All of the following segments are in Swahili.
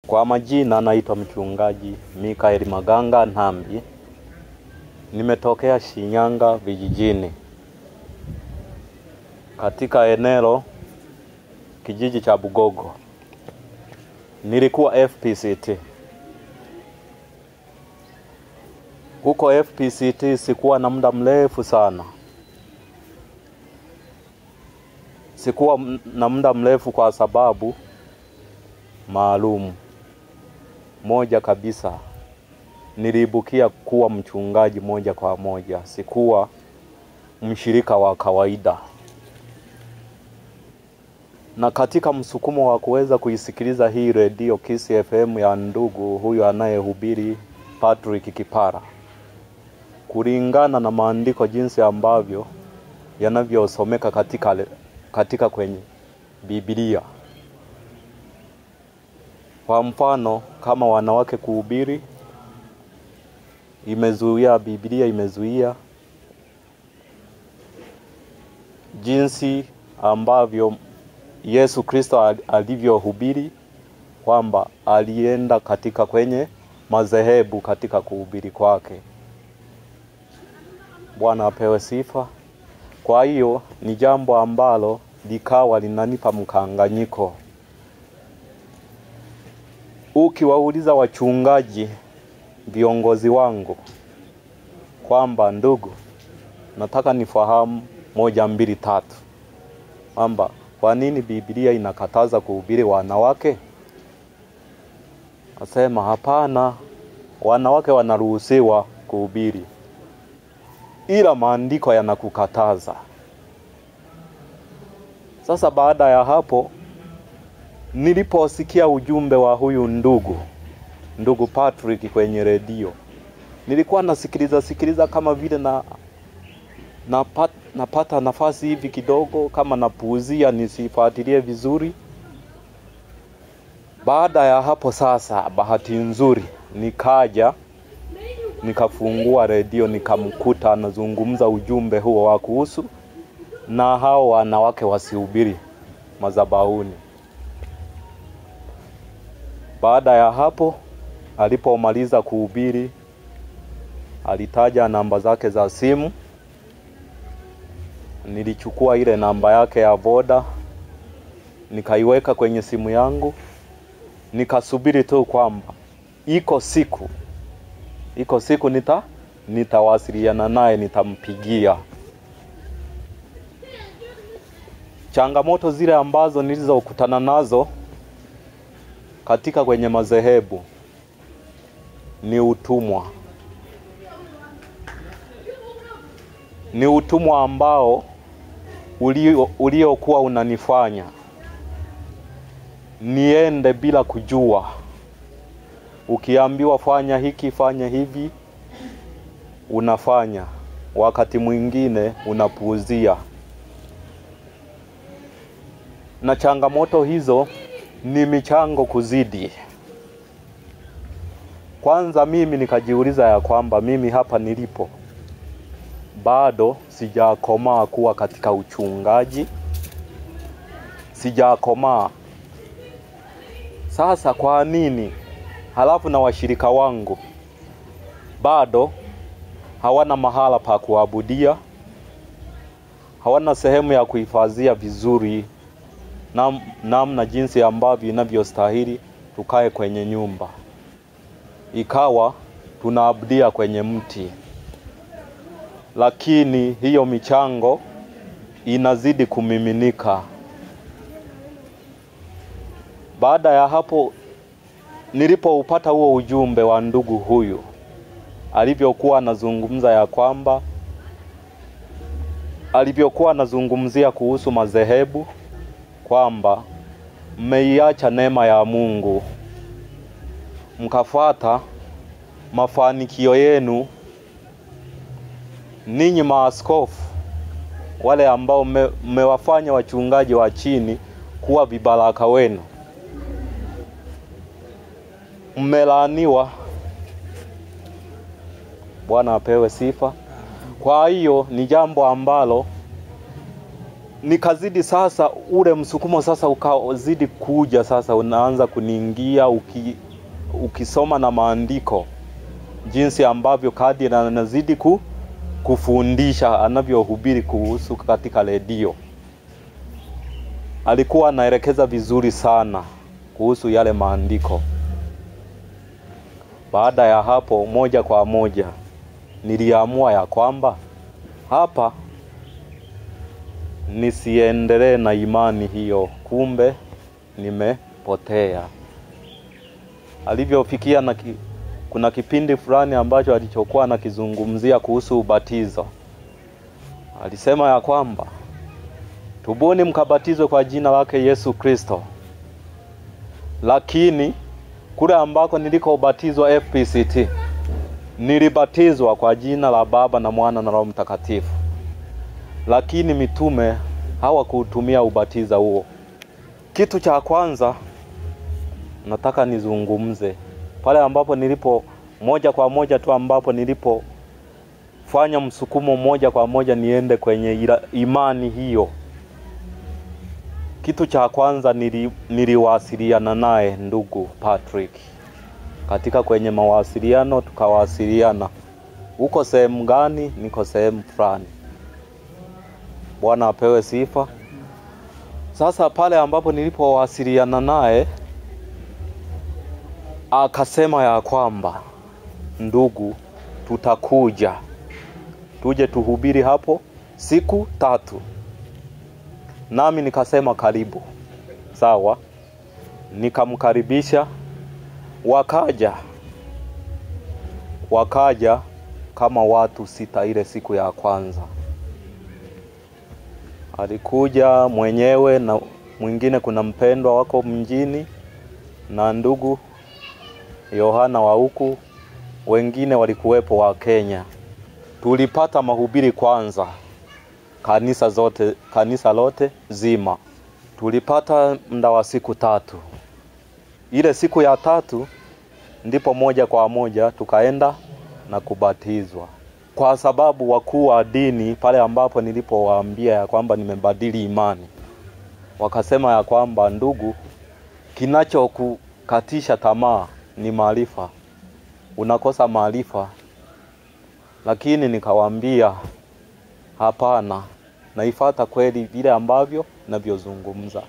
Kwa majina naitwa mchungaji Mikaeli Maganga Nhambi, nimetokea Shinyanga vijijini, katika eneo kijiji cha Bugogo. Nilikuwa FPCT huko FPCT, sikuwa na muda mrefu sana, sikuwa m- na muda mrefu kwa sababu maalum moja kabisa. Niliibukia kuwa mchungaji moja kwa moja, sikuwa mshirika wa kawaida. Na katika msukumo wa kuweza kuisikiliza hii redio Kiss FM ya ndugu huyu anayehubiri Patrick Kipara, kulingana na maandiko jinsi ambavyo yanavyosomeka katika, katika kwenye Biblia. Kwa mfano kama wanawake kuhubiri, imezuia Biblia imezuia jinsi ambavyo Yesu Kristo al- alivyohubiri kwamba alienda katika kwenye madhehebu katika kuhubiri kwake. Bwana apewe sifa. Kwa hiyo ni jambo ambalo likawa linanipa mkanganyiko. Ukiwauliza wachungaji viongozi wangu kwamba ndugu, nataka nifahamu moja mbili tatu, kwamba kwa nini Biblia inakataza kuhubiri wanawake? Nasema hapana, wanawake wanaruhusiwa kuhubiri, ila maandiko yanakukataza. Sasa baada ya hapo niliposikia ujumbe wa huyu ndugu ndugu Patrick kwenye redio, nilikuwa nasikiliza sikiliza kama vile na napata, napata nafasi hivi kidogo, kama napuuzia nisifuatilie vizuri. Baada ya hapo sasa, bahati nzuri nikaja nikafungua redio nikamkuta anazungumza ujumbe huo wa kuhusu na hao wanawake wasihubiri madhabahuni. Baada ya hapo alipomaliza kuhubiri, alitaja namba zake za simu. Nilichukua ile namba yake ya Voda nikaiweka kwenye simu yangu, nikasubiri tu kwamba iko siku iko siku nita nitawasiliana naye, nitampigia. Changamoto zile ambazo nilizokutana nazo katika kwenye madhehebu ni utumwa, ni utumwa ambao ulio uliokuwa unanifanya niende bila kujua. Ukiambiwa fanya hiki, fanya hivi, unafanya, wakati mwingine unapuuzia. Na changamoto hizo ni michango kuzidi. Kwanza mimi nikajiuliza ya kwamba mimi hapa nilipo bado sijakomaa kuwa katika uchungaji, sijakomaa. Sasa kwa nini? Halafu na washirika wangu bado hawana mahala pa kuabudia, hawana sehemu ya kuhifadhia vizuri nam, namna jinsi ambavyo inavyostahili tukae kwenye nyumba, ikawa tunaabudia kwenye mti, lakini hiyo michango inazidi kumiminika. Baada ya hapo, nilipoupata huo ujumbe wa ndugu huyu alivyokuwa anazungumza ya kwamba alivyokuwa anazungumzia kuhusu madhehebu kwamba mmeiacha neema ya Mungu mkafuata mafanikio yenu ninyi maaskofu wale ambao mmewafanya wachungaji wa chini kuwa vibaraka wenu, mmelaaniwa. Bwana apewe sifa. Kwa hiyo ni jambo ambalo nikazidi sasa, ule msukumo sasa ukazidi kuja sasa, unaanza kuniingia uki, ukisoma na maandiko jinsi ambavyo kadi anazidi ku, kufundisha anavyohubiri kuhusu katika redio. Alikuwa anaelekeza vizuri sana kuhusu yale maandiko. Baada ya hapo, moja kwa moja niliamua ya kwamba hapa nisiendelee na imani hiyo, kumbe nimepotea. Alivyofikia na ki, kuna kipindi fulani ambacho alichokuwa anakizungumzia kuhusu ubatizo. Alisema ya kwamba tubuni mkabatizwe kwa jina lake Yesu Kristo, lakini kule ambako nilikobatizwa FPCT nilibatizwa kwa jina la Baba na Mwana na Roho Mtakatifu, lakini mitume hawakuutumia ubatiza huo. Kitu cha kwanza nataka nizungumze pale ambapo nilipo moja kwa moja tu ambapo nilipofanya msukumo moja kwa moja niende kwenye ila, imani hiyo. Kitu cha kwanza nili, niliwasiliana naye ndugu Patrick katika kwenye mawasiliano, tukawasiliana uko sehemu gani? Niko sehemu fulani. Bwana apewe sifa. Sasa pale ambapo nilipowasiliana naye akasema ya kwamba ndugu, tutakuja tuje tuhubiri hapo siku tatu. Nami nikasema karibu. Sawa, nikamkaribisha, wakaja wakaja kama watu sita ile siku ya kwanza. Alikuja mwenyewe na mwingine, kuna mpendwa wako mjini na ndugu Yohana wa huku, wengine walikuwepo wa Kenya. Tulipata mahubiri kwanza, kanisa zote, kanisa lote zima tulipata muda wa siku tatu. Ile siku ya tatu ndipo moja kwa moja tukaenda na kubatizwa, kwa sababu wakuu wa dini pale ambapo nilipowaambia ya kwamba nimebadili imani, wakasema ya kwamba ndugu, kinachokukatisha tamaa ni maarifa, unakosa maarifa. Lakini nikawaambia hapana, naifata kweli vile ambavyo navyozungumza.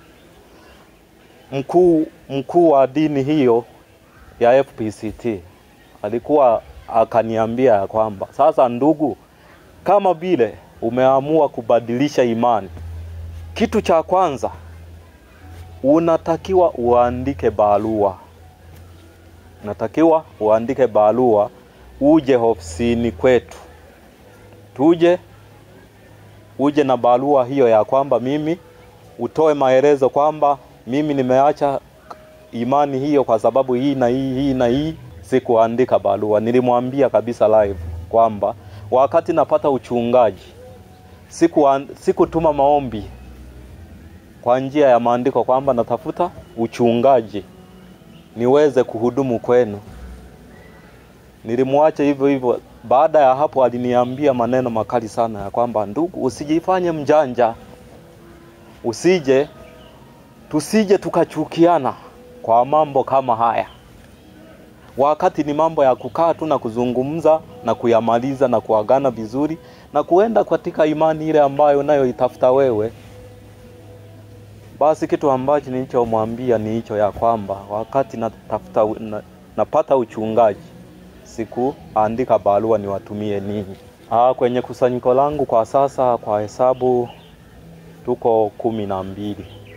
Mkuu mkuu wa dini hiyo ya FPCT alikuwa akaniambia ya kwamba sasa, ndugu, kama vile umeamua kubadilisha imani, kitu cha kwanza unatakiwa uandike barua natakiwa uandike barua uje ofisini kwetu, tuje uje na barua hiyo ya kwamba mimi utoe maelezo kwamba mimi nimeacha imani hiyo kwa sababu hii na hii hii na hii. Sikuandika barua, nilimwambia kabisa live kwamba wakati napata uchungaji siku sikutuma maombi kwa njia ya maandiko kwamba natafuta uchungaji niweze kuhudumu kwenu. Nilimwacha hivyo hivyo. Baada ya hapo, aliniambia maneno makali sana ya kwamba ndugu, usijifanye mjanja, usije tusije tukachukiana kwa mambo kama haya, wakati ni mambo ya kukaa tu na kuzungumza na kuyamaliza na kuagana vizuri na kuenda katika imani ile ambayo unayoitafuta wewe. Basi kitu ambacho nilichomwambia ni hicho ya kwamba wakati natafuta na, napata uchungaji sikuandika barua niwatumie ninyi. Ah, kwenye kusanyiko langu kwa sasa kwa hesabu tuko kumi na mbili.